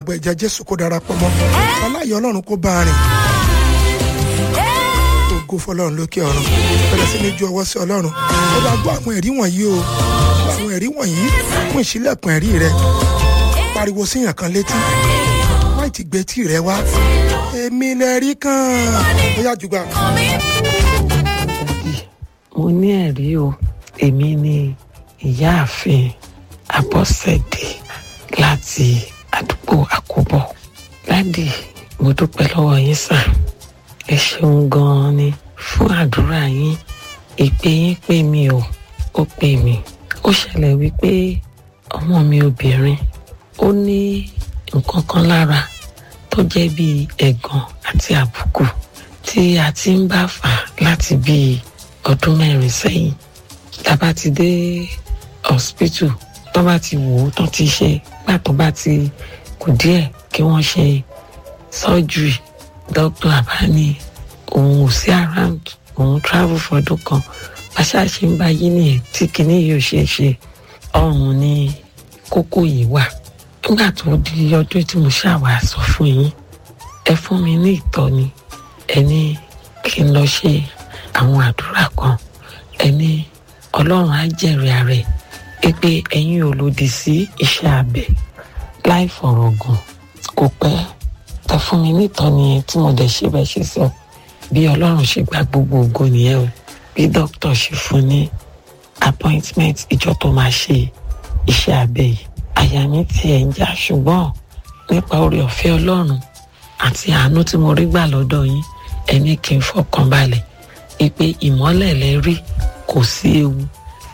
gbogbo ẹ̀jẹ̀ jésù kó darapọ̀ mọ́ aláyọ̀ ọlọ́run kó bá a rìn ògo fọlọ́run lókè ọ̀run bẹ̀rẹ̀ sí ní ju ọwọ́ sí ọlọ́run ó bá gbọ́ àwọn ẹ̀rí wọ̀nyí o gbọ́ àwọn ẹ̀rí wọ̀nyí fún ìṣílẹ̀kùn ẹ̀rí rẹ pariwo síyàn kan létí má ti gbé tí rẹ wá èmi lẹ rí kàn ó yá jùgbà. mo ní ẹ̀rí o èmi ni ìyáàfin abọ́sẹ̀dé láti àdúgbò àkóbọ̀ dádì mo dúpẹ́ lọ́wọ́ yín sà ẹ ṣeun gan-an ni fún àdúrà yín ìpè yín pè mí o ó pè mí ó ṣẹlẹ̀ wípé ọmọ mi obìnrin ó ní nǹkan kan lára tó jẹ́ bíi ẹ̀gàn àti àbùkù tí a ti ń bá fà láti bíi ọdún mẹ́rin sẹ́yìn tá a bá ti dé hospital tó bá ti wò ó tó ti ṣe gbà tó bá ti kù díẹ̀ kí wọ́n ṣe surgery doctor àbá ní òun ò sí around òun travel fọdún kan bàṣà ṣe ń bá yí nìyẹn tí kinní yìí ò ṣe é ṣe ọrùn ni kókó yìí wà nígbà tó di ọdún tí mo ṣàwà sọ fún yín ẹ fún mi ní ìtọ́ni ẹ ní kí n lọ ṣe àwọn àdúrà kan ẹ ní ọlọ́run á jẹ̀rìí ààrẹ pé ẹ̀yin ò lòdì sí iṣẹ́ abẹ láì fọ̀rọ̀ gùn kò pẹ́ tẹ fún mi nítọ́ni yẹn tí mo dẹ̀ ṣe bẹ́ẹ̀ ṣe sọ bí ọlọ́run ṣe gba gbogbo ògo nìyẹn o bí dókítà ṣe fún ní appointment ìjọ tó máa ṣe iṣẹ́ abẹ yìí àyà mi tiẹ̀ ń já ṣùgbọ́n nípa oore ọ̀fẹ́ ọlọ́run àti àánú tí mo rí gbà lọ́dọ̀ yín ẹni kí n fọkàn balẹ̀ ìpè ìmọ́lẹ̀ lẹ́rí kò sí ewu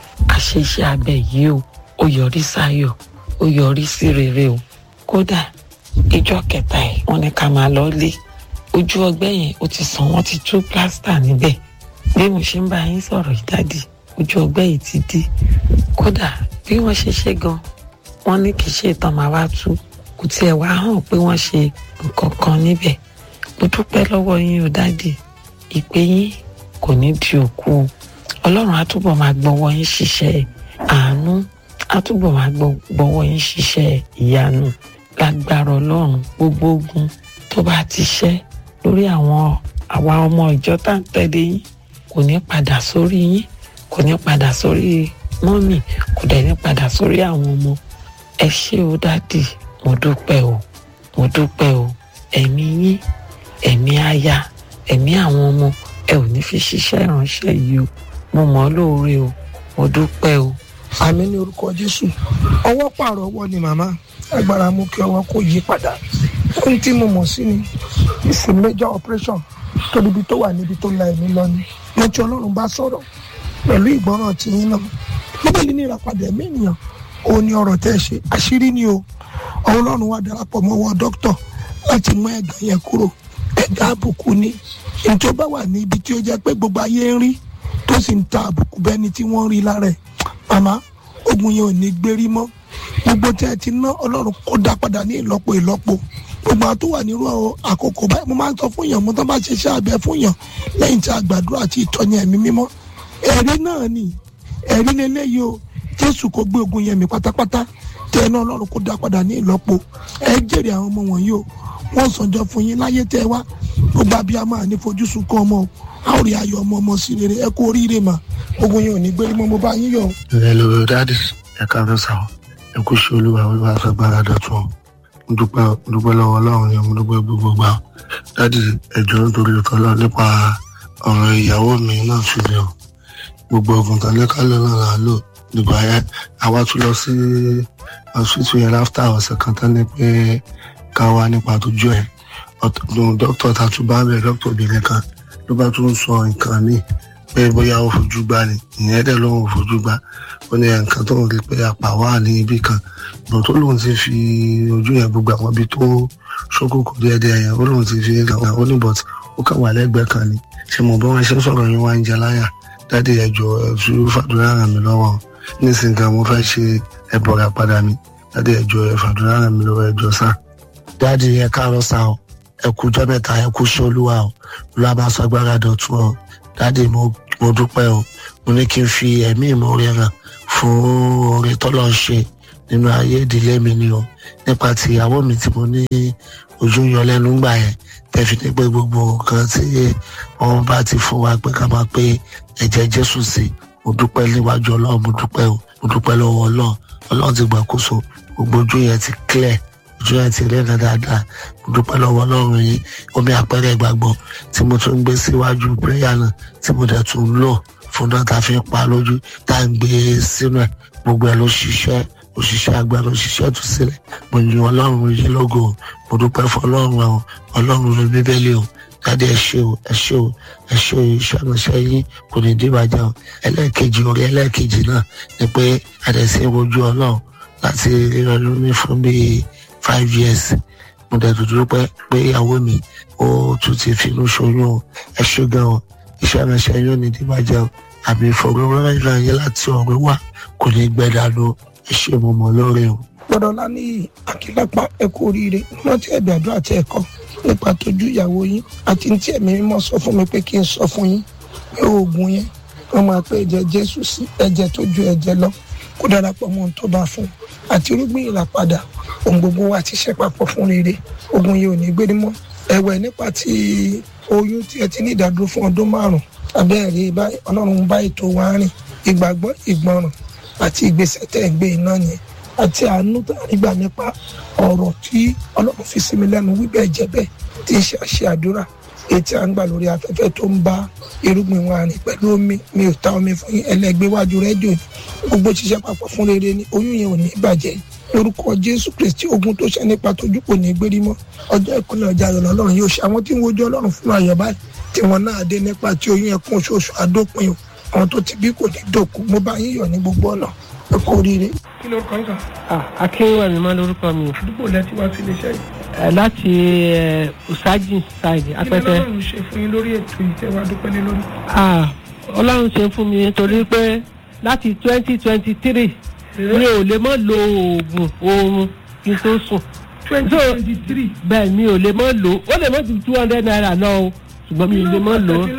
àṣeṣe abẹ yìí o ó yọrí sáyọ̀ ó yọrí sí rere o kódà ìjọ kẹta ẹ̀ wọ́n ní ká máa lọ lé ojú ọgbẹ́ yẹn ó ti sàn wọ́n ti tú plásítà níbẹ̀ bí mo ṣe ń bá yín sọ̀rọ̀ yìí dádì ojú ọgbẹ́ yìí ti dí kódà bí wọ́n ṣe ṣe gan wọ́n ní kì í ṣe ìtàn máa wá tú kò tiẹ̀ wá hàn pé wọ́n ṣe nǹkan kan níbẹ̀ mo dúpẹ́ lọ́wọ́ yín o dádì ìpè yín kò ní di òkú o ọlọ́run á túbọ̀ máa gbọ́wọ́ yín ṣiṣẹ́ àánú á túbọ̀ máa gbọ́wọ́ yín ṣiṣẹ́ ìyanu lágbára ọlọ́run gbogbo ogun tó bá ti ṣẹ́ lórí àwọn àwa ọmọ ìjọ tá à ń tẹ̀lé yín kò ní padà sórí yín kò ní padà sórí mọ́mì kò dẹ̀ ní padà sórí àwọn ọmọ ẹ ṣé o dádì mo dúpẹ́ o mo dúpẹ́ o ẹ̀mí yín ẹ̀mí aya ẹ̀mí àwọn ọmọ ẹ ò ní fi ṣiṣẹ́ ìránṣẹ́ yìí o mo mọ̀ ọ́ lóore o mo dúpẹ́ o. àmì ní orúkọ jésù ọwọ́ pààrọ̀ ọwọ́ ni màmá agbára mú kí ọwọ́ kó yí padà ohun tí mo mọ̀ sí ni ìsìn major operation tó níbi tó wà níbi tó la ẹ̀mí lọ ni mo ti ọlọ́run bá sọ̀rọ̀ pẹ̀lú ìgbọràn tí yín náà bíbélì ní ìràpadà ẹ̀mí ènìyàn òun ni ọ̀rọ̀ tẹ́ ẹ ṣe àṣírí ni o ọlọ́run wá darapọ̀ mọ́ wọ dókítà láti mú ẹ̀gàn yẹn kúrò ẹ̀gà àbùkù ni ètò bá wà ní ibi tí ó jẹ́ pé gbogbo ayé ń rí tó sì ń ta àbùkù bẹ́ni tí wọ́n rí lára ẹ̀ màmá ogun yẹn ò ní gbérí mọ́ gbogbo tí ẹ ti ná ọlọ́run kó dá padà ní ìlọ́po ìlọ́po gbogbo àwọn tó wà nírú àkókò báyìí mo máa ń sọ fún yàn mo tán bá ṣe iṣẹ́ abẹ fún yàn lẹ́yìn tí a gbàdúrà àti ìtọ́ni ẹ̀mí mímọ́ ẹ̀rí náà ni ẹ̀rí lélẹ́yìí o jésù kó gbé ogun yẹn mi pátápátá tẹ ẹ náà ọlọ́run kó dá padà ní ìlọ́po ẹ jèrè àwọn ọmọ wọ̀nyí o wọ́n sànjọ fún yín láyé tẹ́ wá gbogbo abiyamọ àní fojúsùn kan ọmọ o a ó rí ayọ̀ ọmọ ọmọ sí rere ẹ kú oríire mà ogun yẹn ò ní gbérí mọ́ mo bá yín yọ̀. ẹ lọ dáàdì ẹ káàárọ̀ sá ọ ẹ kú sí olúwa olúwa fagbára dọ̀tun ọ mo dúpẹ́ mo dúpẹ́ lọ́wọ́ ọlọ́run yẹn mo dúpẹ́ gbogbo gbà ọ dáàdì ẹjọ́ nítorí ọ̀tọ̀ lọ nípa ọ̀rọ̀ ìyàwó mi náà sì lè o gbogbo ọ̀gùn tán lẹ́kálẹ̀ náà là á lò nígbà yẹn àwa tún lọ sí hospital yẹn láfítà ọ̀sẹ̀ kan tán ní pé ká wá nípa tó jọ ẹ̀ dókítà tá a tún bá bẹ̀ dókítà obìnrin kan ló bá tún sọ nǹkan míì pé bóyá ó fojú gbá ni ìyẹn dẹ̀ lóun ò fojú gbá ó ní nǹkan tó ń rí pé apá wà ní ibì kan ìbọn tó lóun ti fi ojú yẹn gbogbo àwọn ibi tó ṣókòkò díẹ̀díẹ̀ yẹn ó lóun ti fi àwọn ó ní bọ̀t ó kàn wà lẹ́gbẹ̀ẹ́ kan ni ṣe mo bí wọ́n ṣe ń sọ̀rọ̀ yín wá ń jẹ láyà dáàdì ẹ̀jọ̀ ẹ̀fú fàdúrà ràn mí lọ́wọ́ nísìnyí kan mo fẹ́ ṣe ẹ̀bọ̀rà padà mi dáàdì ẹ̀jọ̀ ẹ̀fàdúrà ràn mí lọ́wọ́ ẹ̀jọ̀ sáà dáàdì ẹ káàárọ̀ sá o ẹ kú jọ́ mẹ́ta ẹ kú sí olúwa o olúwa bá sọ agbára dọ̀tun o dáàdì mo mo dúpẹ́ o mo ní kí n fi ẹ̀mí ìmoore hàn fún oore tọ́lọ́ ń ṣe nínú ayé ìdílé mi ni o nípa ti ìyàwó mi tí mo ní ojú ń yọ lẹ́nu gbà yẹn tẹ̀fi ní pé gbogbo nǹkan tí wọ́n bá ti fún wa pé ká máa pé ẹ̀jẹ̀ jésù sí mo dúpẹ́ níwájú ọlọ́run mo dúpẹ́ o mo dúpẹ́ lọ́wọ́ ọlọ́run ọlọ́run ti gbàkóso gbogbo ojú yẹn ti clear ojú yẹn ti rẹ́nà dáadáa mo dúpẹ́ lọ́wọ́ ọlọ́run yìí omi àpẹẹrẹ ìgbàgbọ́ tí mo tún ń gbé síwájú prayer náà tí mo dẹ̀ tún ń lò fún náà tá a fi ń pa lójú tá a ń gbé sínú ẹ̀ gbogbo ẹ̀ ló ṣiṣẹ́ òṣìṣẹ́ agbára òṣìṣẹ́ tó sílẹ̀ mo yin ọlọ́run yìí lógo mo dúpẹ́ fún ọlọ́run ẹ̀ o ọlọ́run ló bíbélì o jáde ẹ ṣe o ẹ ṣe o ẹ ṣe o iṣẹ́ ìránṣẹ́ yín kò ní dìbàjẹ́ o ẹlẹ́ẹ̀kejì orí ẹlẹ́ẹ̀kejì náà ni pé àdẹ̀sí rojú ọlọ́run láti ríran lóní fún bíi five years mo dẹ̀ dúdú pé pé ìyàwó mi ó tún ti finú ṣoyún o ẹ ṣe gan o iṣẹ́ ìránṣẹ́ yín ò ní dìbàjẹ́ o àmì ìfọ̀rọ̀wérọ̀ yín láti ọ̀rẹ́ wà kò ní gbẹ dànù ẹ ṣe mo mọ̀ lórí o. gbọ́dọ̀ lá ní àkìlápá ẹ kú oríire rántí ẹ̀bẹ̀ àdúrà àti ẹ̀kọ́ nípa tójú ìyàwó yín àti tí ẹ̀mí mímọ́ sọ fún mi pé kí n sọ fún yín pé oògùn yẹn wọ́n máa pé ẹ̀jẹ̀ jésù sí ẹ̀jẹ̀ tó ju ẹ̀jẹ̀ lọ kó darapọ̀ mọ́ ohun tó bá fún un àti irúgbìn ìràpadà ohun gbogbo wa ti ṣe papọ̀ fún rere ogun yìí ò ní gbé mọ́ ẹ̀wẹ̀ nípa ti oyún tí ẹ ti ní ìdádúró fún ọdún márùn-ún abẹ́rẹ́ báyìí ọlọ́run bá ètò wa rìn ìgbàgbọ́ ìgbọràn àti ìgbésẹ̀ tẹ̀ ń gbé iná yẹn àti àánú tá a nígbà nípa ọ̀rọ̀ tí ọlọ́run fi sí mi lẹ́nu wíbẹ̀ jẹ́ bẹ́ẹ̀ tí ń ṣe àṣẹ àdúrà ètí à ń gbà lórí afẹ́fẹ́ tó ń bá irúgbìn wa rìn pẹ̀lú omi mi ò ta omi fún yín ẹlẹ́gbẹ́ wájú rédíò ní gbogbo ṣiṣẹ́ papọ̀ fún rere ni oyún yẹn ò ní bàjẹ́ lórúkọ jésù kristi ogun tó ṣe nípa tójú kò ní gbérí mọ́ ọjọ́ ìkúnlẹ̀ ọjà ayọ̀ lọ́lọ́run yóò ṣe àwọn tí ń wojú ọlọ́run fún ayọ̀ báyìí tí wọn náà dé nípa tí oyún yẹn kún oṣooṣù àdópin o àwọn tó ti bí kò ní dòkú mo bá yín yọ̀ ní gbogbo ọ̀nà ẹ kú oríire. kí ló kọ́ ń sàn akínwá mi máa lórúkọ mi àdúgbò lẹ́tí wá sí iléeṣẹ́ yìí. Eh, láti eh, usaji side kí ni apẹtẹ ọlọ́run ṣe fún yín lórí ètò ìtẹ́wá dúpẹ́ lé lórí. Ah, ọlọ́run ṣe fún mi nítorí pé láti twenty twenty three mi ò lè mọ́ lo oògùn oorun kí n tó sùn twenty twenty three bẹ́ẹ̀ mi ò lè mọ́ lò ó ó lè mọ́ ju two hundred naira lọ o ṣùgbọ́n mi ò lè mọ́ lò ó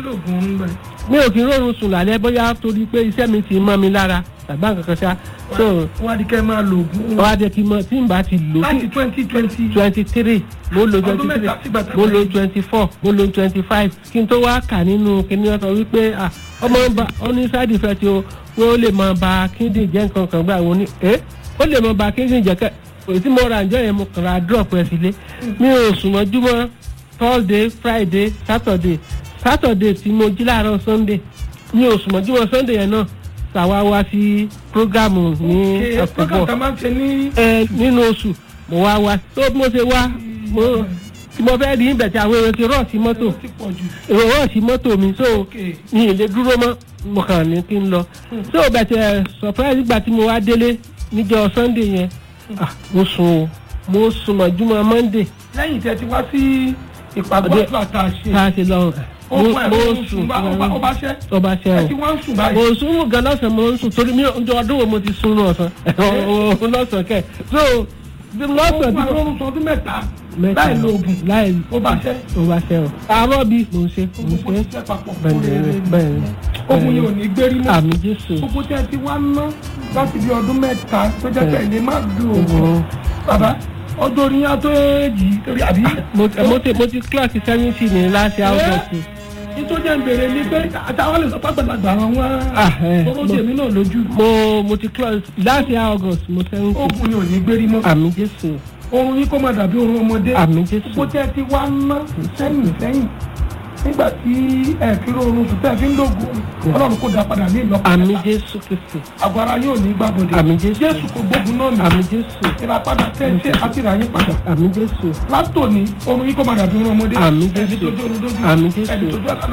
mi ò kí ń rọrùn sùn lálẹ́ bóyá torí pé iṣẹ́ mi ti mọ́ mi lára tàbí nǹkan kan ṣá so wọ́n á di kẹ́ máa lo oògùn wọ́n á jẹ́ kí n mọ tí n bá ti lò láti twenty twenty twenty three mo lo Ọdún twenty mẹ́ta sígbà three tá a mo lo bẹ̀rẹ̀. twenty four mo lo twenty five kí n tó wá kà nínú kíní ọ̀sán wípé ah, ọmọ ń ba ó ní side effect o pé ó lè máa ba kíndìn jẹ́ nǹkan kan gbà wọ́n ní ẹ́ ó lè máa ba kíndìn jẹ́ kẹ́ èyí tí mo ra ǹjọ́ yẹn mo kàn ra drop ẹ̀ sílé mi ò sùn mọ́júmọ́ thursday friday saturday saturday tí mo jí láàárọ̀ sunday mi ò sùn mọ́júmọ́ sunday yẹn náà tàwa wá sí programu ní program ọ̀pọ̀ tá a máa ń ṣe ní ẹ nínú oṣù mo wá wá tó bí mo ṣe wá mo tí mo fẹ́ rí ibẹ̀ tí àwọn èrò ti rọ̀ sí mọ́tò ti pọ̀ jù èrò rọ̀ sí mọ́tò mi so Okay. mi ì lè dúró mọ́ mo kàn ní kí n lọ so bẹ̀tẹ̀ surprise nígbà tí mo wá délé níjọ́ sunday yẹn ah, mo sùn o mo sùn mọ́júmọ́ monday lẹ́yìn tí ẹ ti wá sí ìpàgọ́ Ọdẹ- àdúrà tá a ṣe tá a ṣe lọ ó mo pa mo ẹ̀rọ sùn sùn bá ó bá ṣẹ́ tó bá ṣe ẹ o ti wá ń sùn báyìí mo sùn mú gan lọ́sàn-án mo ń sùn torí mi ọjọ́ ọdún wo mo ti sùn ní ọ̀sán ọ̀hún lọ́sàn-án kẹ̀ so bí ó lọ́sàn-án fún tí mo àlọ́run sọ ọdún mẹ́ta mẹ́ta láì lo oògùn láì ó bá ṣẹ́ ó bá ṣe o àárọ̀ bí mo ń ṣe mo ń gbogbo ṣe ṣiṣẹ́ papọ̀ bẹ́ẹ̀ fún rere ni bẹ́ẹ̀ ni ogun yìí ò ní gbérí mọ́ àmì jésù gbogbo tí ẹ ti wá ná láti bí ọdún mẹ́ta tó jẹ́ pé ilé má dùn oògùn Oògùn. bàbá ọjọ́ orí yá tó èjì torí àbí mo mo ti mo ti kílọ̀sì seventy ní láti august nítorí ẹ̀ ń bèrè ni pé àtàwọn lè sọ pé àgbàlagbà àwọn Ah, eh, owó tèmi náà lójú mo mo ti kílọ̀sì láti august mo seventy ogun yìí ò ní gbérí mọ́ àmì jésù oorun yìí kó má dàbí oorun ọmọdé àmì jésù gbogbo tí ẹ ti wá ná sẹ́yìn sẹ́yìn nígbà tí ẹ fi rọrùn sùn tẹ́ ẹ fi ń lògùn ọlọ́run kò dá padà ní ìlọ́pọ̀ àmì jésù kristi àgọ́ ara yóò ní gbàbọ̀dé Àmín Jésù. jésù kò gbógun náà nì àmì jésù ìràpadà tẹ́ ẹ ṣe àti ìràyè padà àmì jésù látòní oorun yìí kó má dàbí oorun ọmọdé Àmín ẹni Jésù. tó jó orun dójú Àmín Jésù. ẹni tó jó àlá